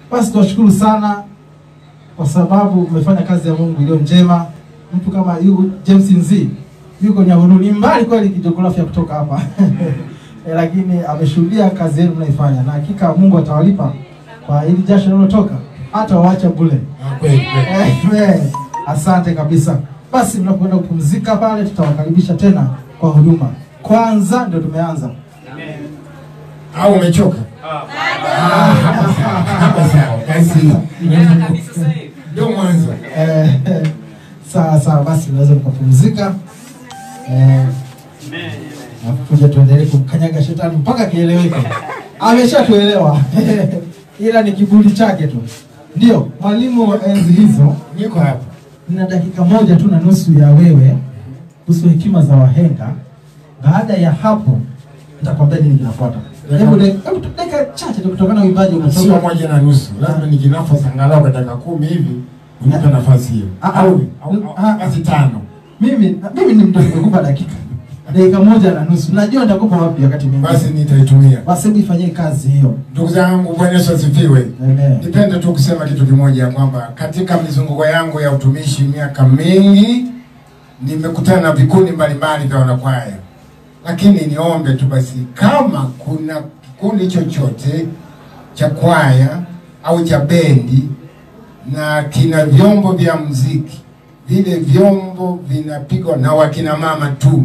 Basi tuwashukuru sana kwa sababu umefanya kazi ya Mungu iliyo njema. Mtu kama yu James Nzi yuko Nyahururu, ni mbali kweli kijiografia kutoka hapa Eh, lakini ameshuhudia kazi yenu mnaifanya, na hakika Mungu atawalipa kwa hili jasho linalotoka, hata waacha bure. Ah, kweli kweli. Amen. Asante kabisa. Basi mnapoenda kupumzika pale, tutawakaribisha tena kwa huduma. Kwanza ndio tumeanza. Au umechoka? Ah, hapa sawa, hapa sawa. Basi ndio mwanzo. Eh, sawa sawa, basi mnaweza mkapumzika. Eh, alafu kuja tuendelee kumkanyaga shetani mpaka kieleweke. Ameshatuelewa ila ni kiburi chake tu. Ndio mwalimu wa enzi hizo, Niko hapa. nina dakika moja tu na nusu ya wewe kuhusu hekima za wahenga. Baada ya hapo nitakwambia nini kinafuata. Hebu de- hebu tu- dakika chache tu kutokana na uimbaji Sio unatoka. moja na nusu. Lazima nijinafasi angalau kwa dakika kumi hivi unipe nafasi hiyo. Ah, ah. Au au- Ah. au- basi tano. Mimi mimi ni mtu nimekupa dakika dakika moja na nusu, najua nitakupa wapi wakati mwingine. Basi nitaitumia. Basi hebu ifanyie kazi hiyo. Ndugu zangu, Bwana Yesu asifiwe. Amen. Nipende tu kusema kitu kimoja ya kwamba katika mizunguko yangu ya utumishi miaka mingi nimekutana na vikundi mbalimbali vya wanakwaya, lakini niombe tu basi, kama kuna kikundi chochote cha kwaya au cha bendi na kina vyombo vya muziki, vile vyombo vinapigwa na wakina mama tu,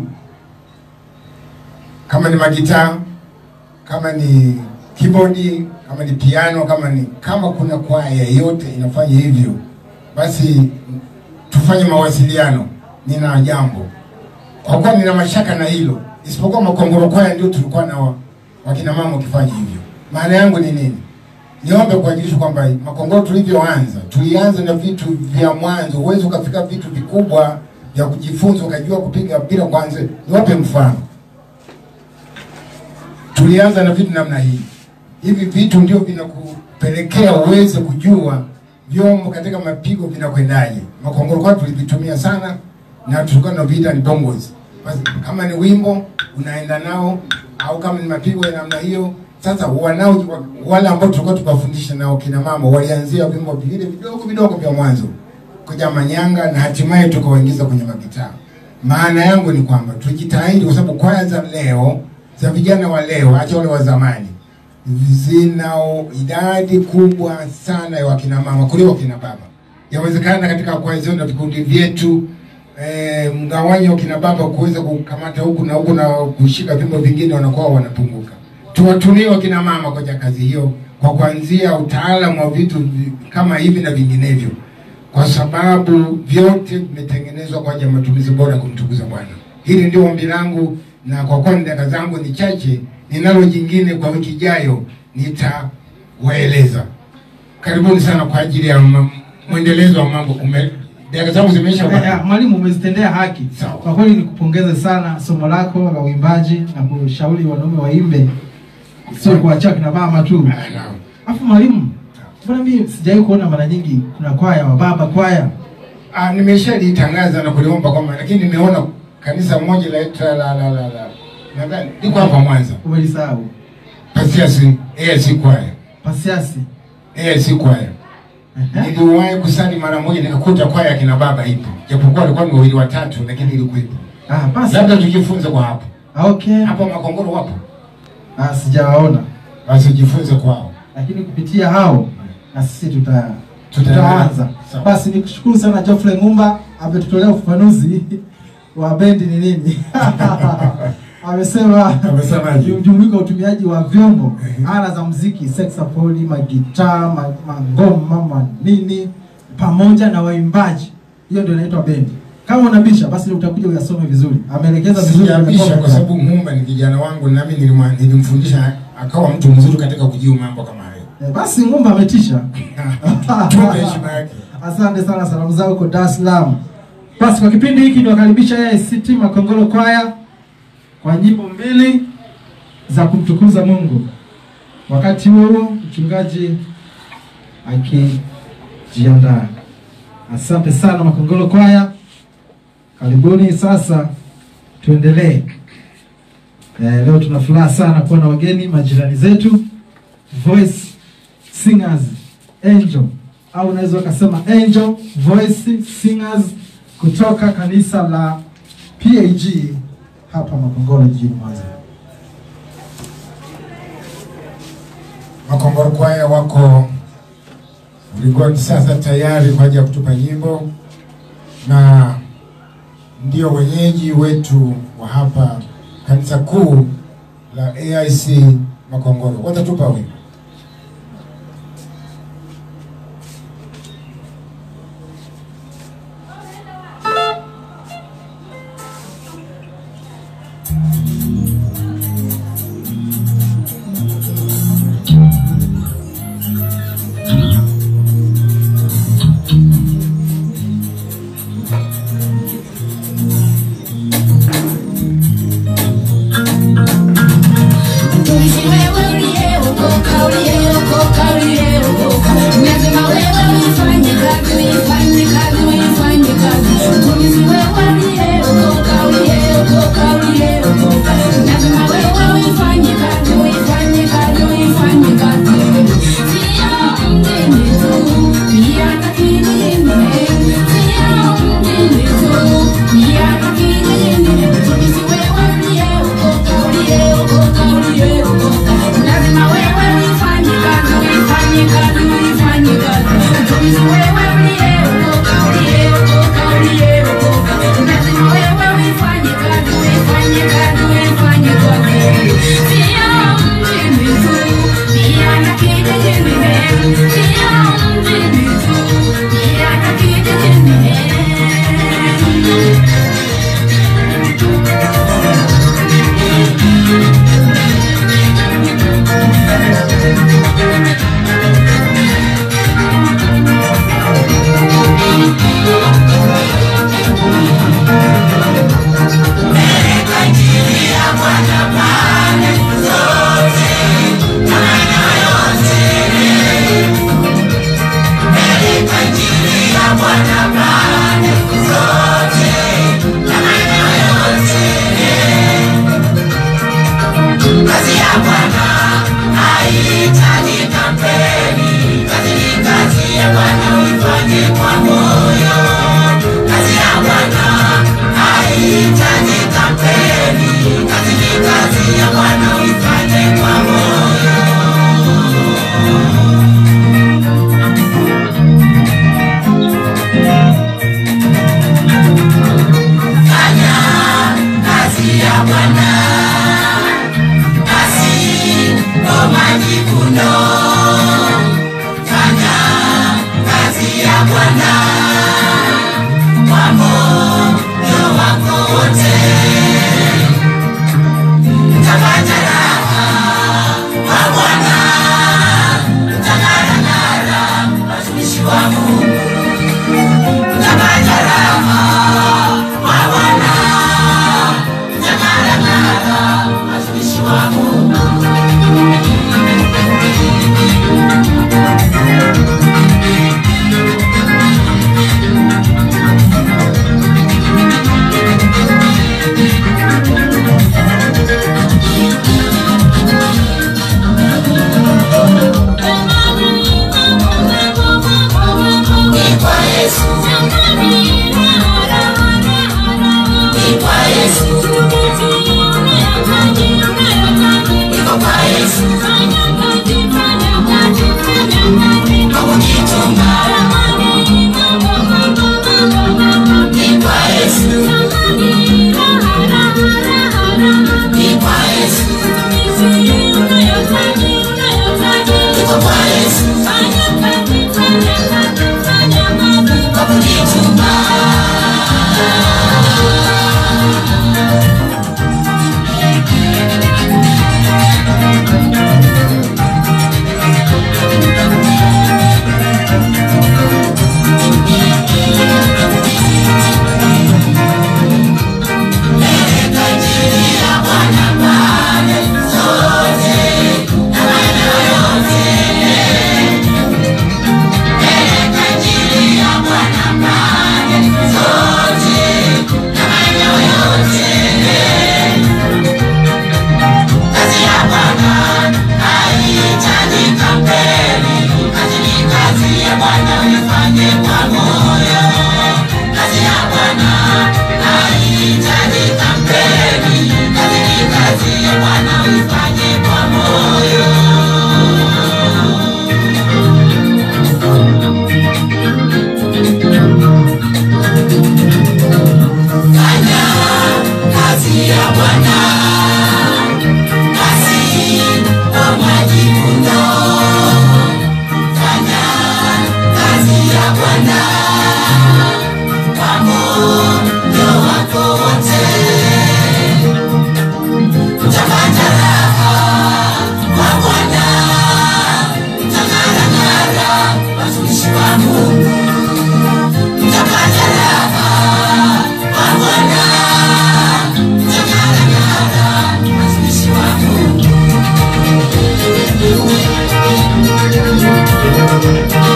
kama ni magitaa kama ni keyboard, kama ni piano, kama ni kama kuna kwaya yote inafanya hivyo, basi tufanye mawasiliano. Nina jambo kwa kuwa nina mashaka na hilo, isipokuwa Makongoro kwaya ndio tulikuwa na wa- wakina mama wakifanya hivyo. Maana yangu ni nini? Niombe kuwajulisha kwamba Makongoro tulivyoanza, tulianza na vitu vya mwanzo. Huwezi ukafika vitu vikubwa vya kujifunza ukajua kupiga bila kwanza. Niwape mfano tulianza na vitu namna hii. Hivi vitu ndio vinakupelekea uweze kujua vyombo katika mapigo vinakwendaje. Makongoro kwa tulivitumia sana na tulikuwa tunaviita ni bongos. Basi kama ni wimbo unaenda nao au kama ni mapigo ya namna hiyo. Sasa wanao wale ambao tulikuwa tukawafundisha nao kina mama walianzia vimbo vile vidogo vidogo vya mwanzo kuja manyanga na hatimaye tukawaingiza kwenye magitaa. Maana yangu ni kwamba tujitahidi, kwa sababu kwaya za leo za vijana wa leo, acha wale wa zamani, zina idadi kubwa sana ya wakina mama kuliko wakina baba. Yawezekana katika kwaya zetu na vikundi vyetu eh, mgawanyo wa kina baba kuweza kukamata huku na huku na kushika vyombo vingine wanakuwa wanapunguka. Tuwatumie wakina mama kwenye kazi hiyo kwa kuanzia utaalamu wa vitu vi- kama hivi na vinginevyo kwa sababu vyote vimetengenezwa kwa ajili ya matumizi bora ya kumtukuza Bwana. Hili ndio ombi langu, na kwa kuwa dakika zangu ni chache, ninalo jingine kwa wiki ijayo nitawaeleza. Karibuni sana kwa ajili ya m- mwendelezo wa mambo. Ume- Dakika zangu zimeisha Eh, bwana. Mwalimu, umezitendea haki. Sawa. Kwa kweli nikupongeze sana somo lako la uimbaji na kushauri wanaume waimbe, sio kuachia kina mama tu. Ah, naam. Alafu mwalimu, mbona mimi sijawahi kuona mara nyingi kuna kwaya wa baba kwaya? Ah, nimeshalitangaza na kuliomba kwamba, lakini nimeona kanisa moja la la la la la, la. nadhani liko hapa Mwanza, Umelisahau Pasiasi AIC kwaya, pasiasi. AIC kwaya Ehe. Niliwahi kusali mara moja nikakuta kwaya kina baba ipo, japokuwa walikuwa ni wawili watatu, lakini ilikuwepo. Ah, basi. Labda tujifunze kwa hapo Ah, Okay. hapo. Makongoro wapo, Ah, sijawaona. basi tujifunze kwao. Lakini kupitia hao na sisi tuta Tuta- tutaanza. Sawa. Basi nikushukuru sana Geoffrey Ngumba ametutolea ufafanuzi wa bendi ni nini. Amesema Amesemaje? mjumuiko wa utumiaji wa vyombo ala za muziki, saxophone, magitaa, ma- mangoma, manini pamoja na waimbaji. Hiyo ndio inaitwa bendi. Kama unabisha basi utakuja uyasome vizuri. Ameelekeza vizuri kwenye Sijabisha comment. kwa sababu Mumba ni kijana wangu, nami nilimwa- nilimfundisha akawa mtu mzuri katika kujiu mambo kama hayo. Eh, basi Ngumba ametisha. Tupe heshima yake. Asante sana, salamu zao kwa Dar es Salaam. Basi kwa kipindi hiki niwakaribisha AICT Makongoro Kwaya kwa nyimbo mbili za kumtukuza Mungu. Wakati huo huo mchungaji akijiandaa. Asante sana Makongoro Kwaya, karibuni. Sasa tuendelee. Eh, leo tuna furaha sana kuwa na wageni majirani zetu Voice Singers Angel au unaweza ukasema Angel Voice Singers kutoka kanisa la PAG hapa Makongoro jijini Mwanza. Makongoro kwaya wako ulikuwa sasa tayari kwa ajili ya kutupa nyimbo na ndio wenyeji wetu wa hapa kanisa kuu la AIC Makongoro. Watatupa wimbo. Mtumishi wewe uliyeokoka Thank you.